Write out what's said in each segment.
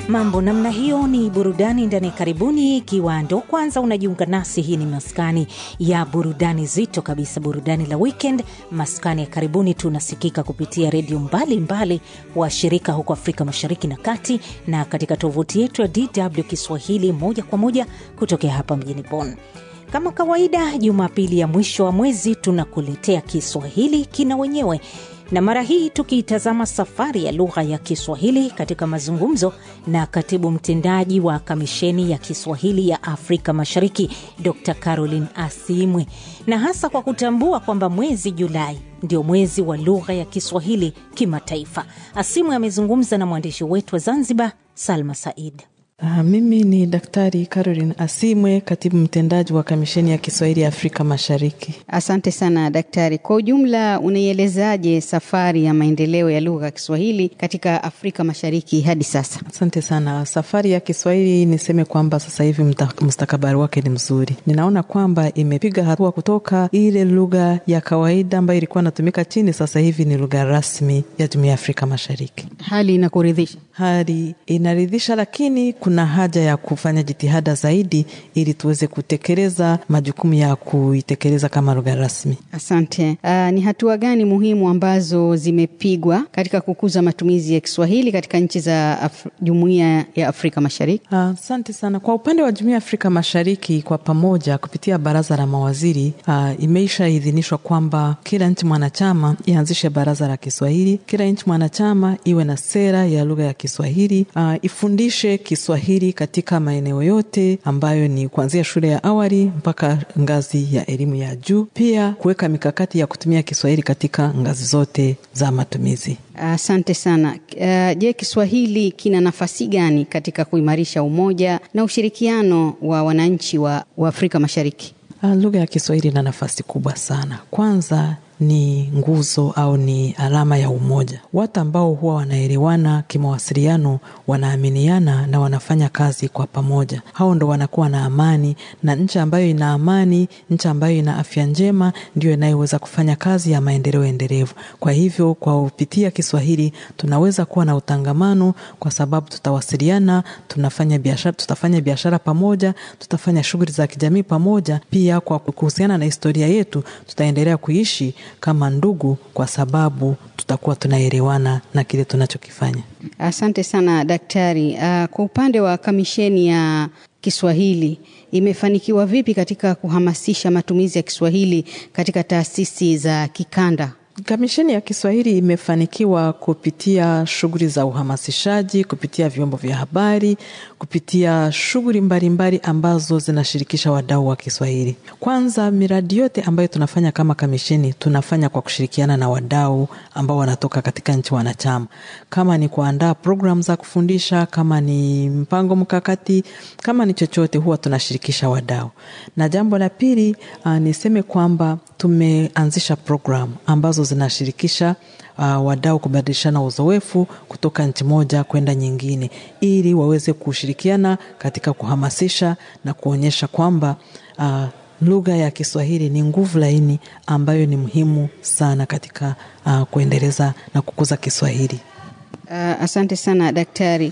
Mambo namna hiyo ni burudani ndani ya karibuni. Ikiwa ndo kwanza unajiunga nasi, hii ni maskani ya burudani zito kabisa, burudani la weekend. Maskani ya karibuni tunasikika kupitia redio mbalimbali wa shirika huko Afrika Mashariki na Kati, na katika tovuti yetu ya DW Kiswahili moja kwa moja kutokea hapa mjini Bonn. Kama kawaida, Jumapili ya mwisho wa mwezi tunakuletea Kiswahili kina wenyewe na mara hii tukiitazama safari ya lugha ya Kiswahili katika mazungumzo na katibu mtendaji wa Kamisheni ya Kiswahili ya Afrika Mashariki, Dr Caroline Asimwe, na hasa kwa kutambua kwamba mwezi Julai ndio mwezi wa lugha ya Kiswahili kimataifa. Asimwe amezungumza na mwandishi wetu wa Zanzibar, Salma Said. Uh, mimi ni Daktari Caroline Asimwe, katibu mtendaji wa Kamisheni ya Kiswahili ya Afrika Mashariki. Asante sana daktari. Kwa ujumla, unaielezaje safari ya maendeleo ya lugha ya Kiswahili katika Afrika Mashariki hadi sasa? Asante sana. Safari ya Kiswahili niseme kwamba sasa hivi mustakabali wake ni mzuri. Ninaona kwamba imepiga hatua kutoka ile lugha ya kawaida ambayo ilikuwa inatumika chini, sasa hivi ni lugha rasmi ya Jumuiya ya Afrika Mashariki. Hali inakuridhisha? Hali inaridhisha, lakini kuna haja ya kufanya jitihada zaidi ili tuweze kutekeleza majukumu ya kuitekeleza kama lugha rasmi. Asante. Uh, ni hatua gani muhimu ambazo zimepigwa katika kukuza matumizi ya Kiswahili katika nchi za Af Jumuiya ya Afrika Mashariki? Asante uh, sana. Kwa upande wa Jumuiya ya Afrika Mashariki, kwa pamoja kupitia baraza la mawaziri uh, imeishaidhinishwa kwamba kila nchi mwanachama ianzishe baraza la Kiswahili, kila nchi mwanachama iwe na sera ya lugha ya Kiswahili, uh, ifundishe Kiswahili katika maeneo yote ambayo ni kuanzia shule ya awali mpaka ngazi ya elimu ya juu, pia kuweka mikakati ya kutumia Kiswahili katika ngazi zote za matumizi. Asante uh, sana. Uh, je, Kiswahili kina nafasi gani katika kuimarisha umoja na ushirikiano wa wananchi wa, wa Afrika Mashariki? Uh, lugha ya Kiswahili ina nafasi kubwa sana. Kwanza ni nguzo au ni alama ya umoja. Watu ambao huwa wanaelewana kimawasiliano, wanaaminiana na wanafanya kazi kwa pamoja, hao ndo wanakuwa na amani, na nchi ambayo ina amani, nchi ambayo ina afya njema, ndio inayoweza kufanya kazi ya maendeleo endelevu. Kwa hivyo, kwa kupitia Kiswahili tunaweza kuwa na utangamano, kwa sababu tutawasiliana, tunafanya biashara, tutafanya biashara pamoja, tutafanya shughuli za kijamii pamoja. Pia kwa kuhusiana na historia yetu, tutaendelea kuishi kama ndugu kwa sababu tutakuwa tunaelewana na kile tunachokifanya. Asante sana daktari. Uh, kwa upande wa kamisheni ya Kiswahili imefanikiwa vipi katika kuhamasisha matumizi ya Kiswahili katika taasisi za kikanda? Kamisheni ya Kiswahili imefanikiwa kupitia shughuli za uhamasishaji, kupitia vyombo vya habari, kupitia shughuli mbalimbali ambazo zinashirikisha wadau wa Kiswahili. Kwanza, miradi yote ambayo tunafanya kama kamisheni tunafanya kwa kushirikiana na wadau ambao wanatoka katika nchi wanachama, kama ni kuandaa programu za kufundisha, kama ni mpango mkakati, kama ni chochote, huwa tunashirikisha wadau. Na jambo la pili, uh, niseme kwamba tumeanzisha programu ambazo zinashirikisha uh, wadau kubadilishana uzoefu kutoka nchi moja kwenda nyingine, ili waweze kushirikiana katika kuhamasisha na kuonyesha kwamba uh, lugha ya Kiswahili ni nguvu laini ambayo ni muhimu sana katika uh, kuendeleza na kukuza Kiswahili. Uh, asante sana daktari.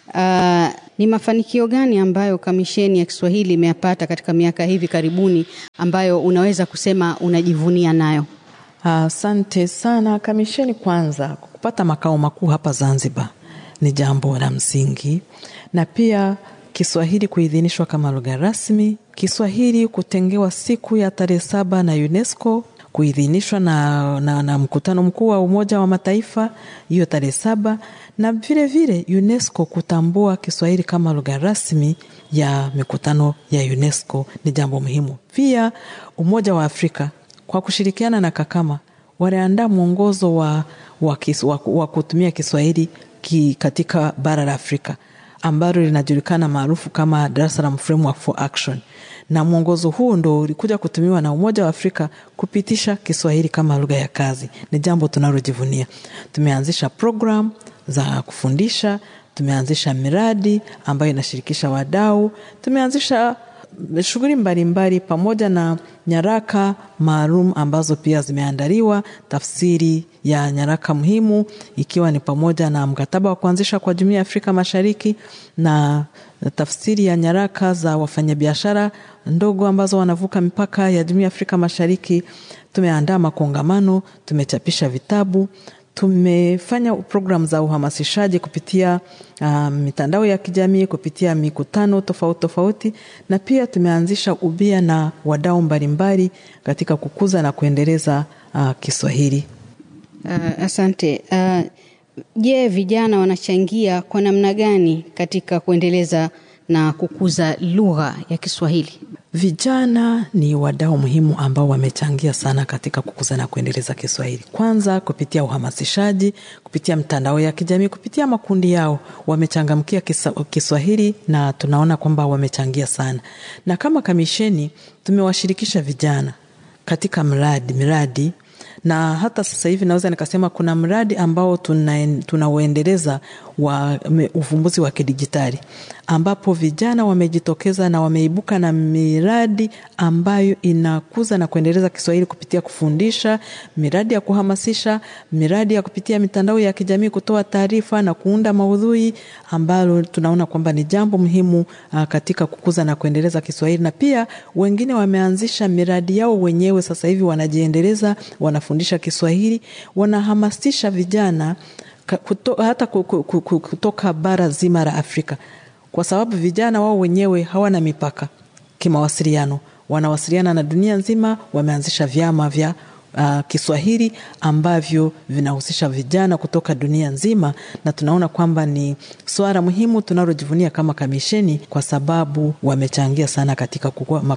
Uh, ni mafanikio gani ambayo kamisheni ya Kiswahili imeyapata katika miaka hivi karibuni ambayo unaweza kusema unajivunia nayo? Asante uh, sana. Kamisheni kwanza kupata makao makuu hapa Zanzibar ni jambo la msingi, na pia Kiswahili kuidhinishwa kama lugha rasmi, Kiswahili kutengewa siku ya tarehe saba na UNESCO kuidhinishwa na, na, na mkutano mkuu wa Umoja wa Mataifa hiyo tarehe saba na vile vile UNESCO kutambua Kiswahili kama lugha rasmi ya mikutano ya UNESCO ni jambo muhimu. Pia Umoja wa Afrika kwa kushirikiana na Kakama waliandaa mwongozo wa, wa, wa, wa kutumia Kiswahili ki katika bara la Afrika ambalo linajulikana maarufu kama Dar es Salaam Framework for Action na mwongozo huu ndo ulikuja kutumiwa na Umoja wa Afrika kupitisha Kiswahili kama lugha ya kazi. Ni jambo tunalojivunia. Tumeanzisha program za kufundisha, tumeanzisha miradi ambayo inashirikisha wadau, tumeanzisha shughuli mbalimbali pamoja na nyaraka maalum ambazo pia zimeandaliwa, tafsiri ya nyaraka muhimu ikiwa ni pamoja na mkataba wa kuanzisha kwa Jumuiya ya Afrika Mashariki na tafsiri ya nyaraka za wafanyabiashara ndogo ambazo wanavuka mipaka ya Jumuiya ya Afrika Mashariki. Tumeandaa makongamano, tumechapisha vitabu, tumefanya programu za uhamasishaji kupitia uh, mitandao ya kijamii, kupitia mikutano tofauti tofauti, na pia tumeanzisha ubia na wadau mbalimbali katika kukuza na kuendeleza uh, Kiswahili. Uh, asante. Uh, je, vijana wanachangia kwa namna gani katika kuendeleza na kukuza lugha ya Kiswahili? Vijana ni wadau muhimu ambao wamechangia sana katika kukuza na kuendeleza Kiswahili. Kwanza kupitia uhamasishaji, kupitia mtandao ya kijamii, kupitia makundi yao wamechangamkia Kiswahili na tunaona kwamba wamechangia sana, na kama kamisheni tumewashirikisha vijana katika mradi miradi na hata sasa hivi naweza nikasema kuna mradi ambao tunauendeleza tuna wa uvumbuzi wa kidijitali ambapo vijana wamejitokeza na wameibuka na miradi ambayo inakuza na kuendeleza Kiswahili kupitia kufundisha, miradi ya kuhamasisha, miradi ya kupitia mitandao ya kijamii kutoa taarifa na kuunda maudhui ambalo tunaona kwamba ni jambo muhimu uh, katika kukuza na kuendeleza Kiswahili. Na pia wengine wameanzisha miradi yao wenyewe, sasa hivi wanajiendeleza, wanafundisha Kiswahili, wanahamasisha vijana kuto, hata kutoka bara zima la Afrika kwa sababu vijana wao wenyewe hawana mipaka kimawasiliano, wanawasiliana na dunia nzima. Wameanzisha vyama vya uh, Kiswahili ambavyo vinahusisha vijana kutoka dunia nzima, na tunaona kwamba ni swala muhimu tunalojivunia kama kamisheni, kwa sababu wamechangia sana katika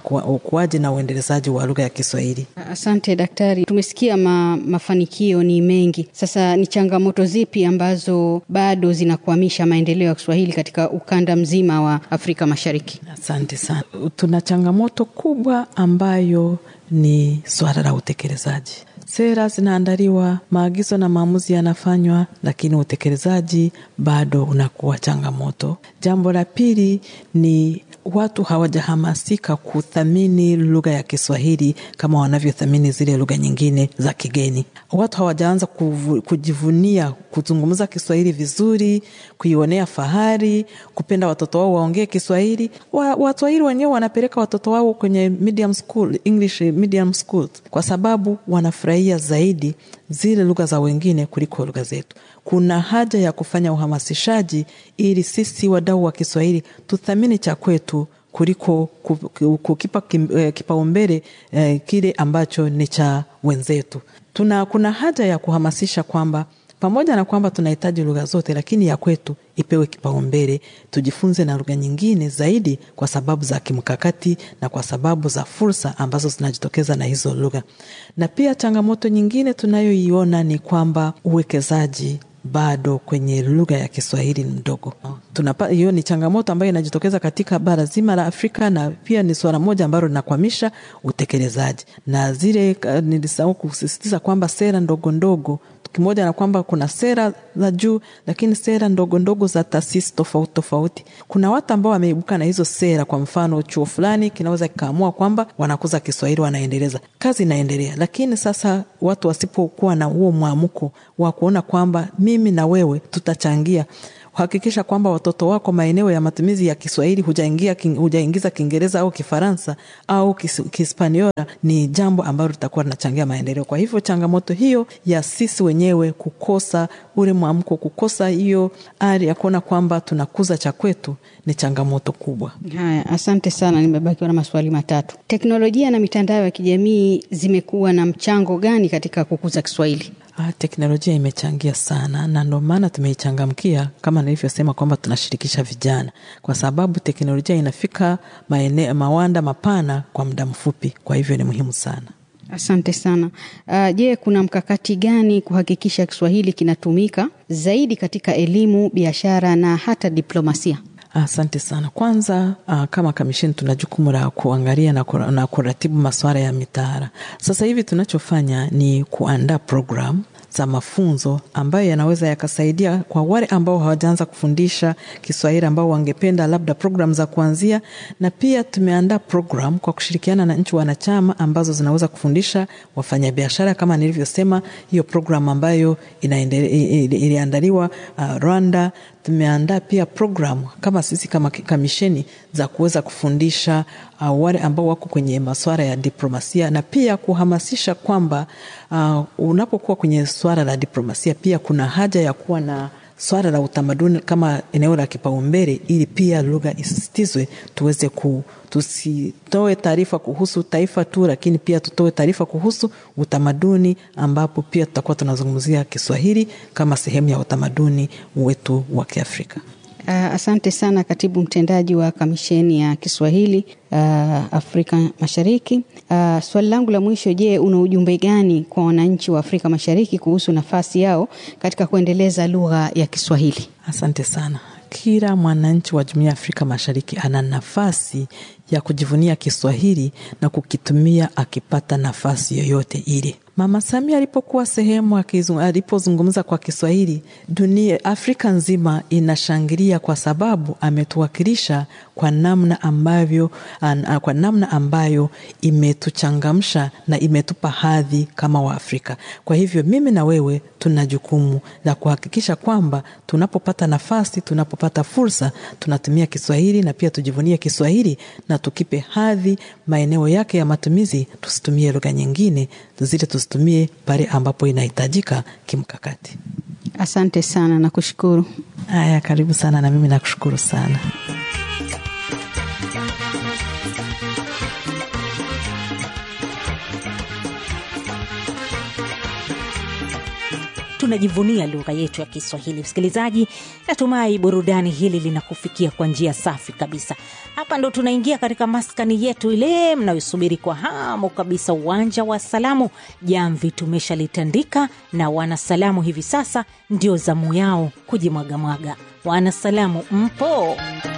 ukuaji na uendelezaji wa lugha ya Kiswahili. Asante daktari, tumesikia ma, mafanikio ni mengi. Sasa ni changamoto zipi ambazo bado zinakwamisha maendeleo ya Kiswahili katika ukanda mzima wa Afrika Mashariki? Asante sana. Tuna changamoto kubwa ambayo ni swala la utekelezaji. Sera zinaandaliwa, maagizo na maamuzi yanafanywa, lakini utekelezaji bado unakuwa changamoto. Jambo la pili ni watu hawajahamasika kuthamini lugha ya Kiswahili kama wanavyothamini zile lugha nyingine za kigeni. Watu hawajaanza kujivunia kuzungumza Kiswahili vizuri, kuionea fahari, kupenda watoto wao waongee Kiswahili. Waswahili wenyewe wanapeleka watoto wao kwenye medium school, English medium schools, kwa sababu wanafurahia zaidi zile lugha za wengine kuliko lugha zetu. Kuna haja ya kufanya uhamasishaji ili sisi wadau wa Kiswahili tuthamini cha kwetu kuliko kukipa kipaumbele eh, kile ambacho ni cha wenzetu. Tuna, kuna haja ya kuhamasisha kwamba pamoja na kwamba tunahitaji lugha zote, lakini ya kwetu ipewe kipaumbele. Tujifunze na lugha nyingine zaidi kwa sababu za kimkakati na kwa sababu za fursa ambazo zinajitokeza na hizo lugha. Na pia changamoto nyingine tunayoiona ni kwamba uwekezaji bado kwenye lugha ya Kiswahili ni mdogo. Tunapa, hiyo ni changamoto ambayo inajitokeza katika bara zima la Afrika, na pia ni suala moja ambalo linakwamisha utekelezaji. Na zile nilisahau kusisitiza kwamba sera ndogo ndogo kimoja na kwamba kuna sera za juu, lakini sera ndogo ndogo za taasisi tofauti tofauti. Kuna watu ambao wameibuka na hizo sera. Kwa mfano, chuo fulani kinaweza kikaamua kwamba wanakuza Kiswahili, wanaendeleza, kazi inaendelea. Lakini sasa watu wasipokuwa na huo mwamko wa kuona kwamba mimi na wewe tutachangia hakikisha kwamba watoto wako maeneo ya matumizi ya Kiswahili hujaingia hujaingiza Kiingereza au Kifaransa au Kihispaniola, ni jambo ambalo litakuwa linachangia maendeleo. Kwa hivyo changamoto hiyo ya sisi wenyewe kukosa ule mwamko, kukosa hiyo ari ya kuona kwamba tunakuza cha kwetu ni changamoto kubwa. Haya, asante sana. Nimebakiwa na maswali matatu. Teknolojia na mitandao ya kijamii zimekuwa na mchango gani katika kukuza Kiswahili? Ah, teknolojia imechangia sana na ndio maana tumeichangamkia kama nilivyosema kwamba tunashirikisha vijana, kwa sababu teknolojia inafika maene, mawanda mapana kwa muda mfupi. Kwa hivyo ni muhimu sana. Asante sana. Uh, je, kuna mkakati gani kuhakikisha Kiswahili kinatumika zaidi katika elimu, biashara na hata diplomasia? Asante sana. Kwanza uh, kama kamisheni tuna jukumu la kuangalia na, kur, na kuratibu masuala ya mitaala. Sasa hivi tunachofanya ni kuandaa program za mafunzo ambayo yanaweza yakasaidia kwa wale ambao hawajaanza kufundisha Kiswahili ambao wangependa labda program za kuanzia, na pia tumeandaa program kwa kushirikiana na nchi wanachama ambazo zinaweza kufundisha wafanyabiashara kama nilivyosema, hiyo program ambayo iliandaliwa uh, Rwanda. Tumeandaa pia program kama sisi kama kamisheni za kuweza kufundisha uh, wale ambao wako kwenye masuala ya diplomasia na pia kuhamasisha kwamba uh, unapokuwa kwenye swala la diplomasia pia kuna haja ya kuwa na swala la utamaduni kama eneo la kipaumbele, ili pia lugha isisitizwe, tuweze ku tusitoe taarifa kuhusu taifa tu, lakini pia tutoe taarifa kuhusu utamaduni, ambapo pia tutakuwa tunazungumzia Kiswahili kama sehemu ya utamaduni wetu wa Kiafrika. Uh, asante sana katibu mtendaji wa kamisheni ya Kiswahili uh, Afrika Mashariki. Uh, swali langu la mwisho, je, una ujumbe gani kwa wananchi wa Afrika Mashariki kuhusu nafasi yao katika kuendeleza lugha ya Kiswahili? Asante sana. Kila mwananchi wa Jumuiya ya Afrika Mashariki ana nafasi ya kujivunia Kiswahili na kukitumia akipata nafasi yoyote ile. Mama Samia alipokuwa sehemu alipozungumza kwa Kiswahili, dunia Afrika nzima inashangilia kwa sababu ametuwakilisha kwa namna ambavyo, an, kwa namna ambayo imetuchangamsha na imetupa hadhi kama Waafrika. Kwa hivyo mimi na wewe tuna jukumu la kuhakikisha kwamba tunapopata nafasi, tunapopata fursa, tunatumia Kiswahili na pia tujivunie Kiswahili na tukipe hadhi maeneo yake ya matumizi. Tusitumie lugha nyingine zile, tusitumie pale ambapo inahitajika kimkakati. Asante sana na kushukuru. Haya, karibu sana, na mimi nakushukuru sana. tunajivunia lugha yetu ya Kiswahili. Msikilizaji, natumai burudani hili linakufikia kwa njia safi kabisa. Hapa ndo tunaingia katika maskani yetu ile mnayosubiri kwa hamu kabisa, uwanja wa salamu. Jamvi tumeshalitandika na wanasalamu hivi sasa ndio zamu yao kujimwagamwaga. Wanasalamu mpo?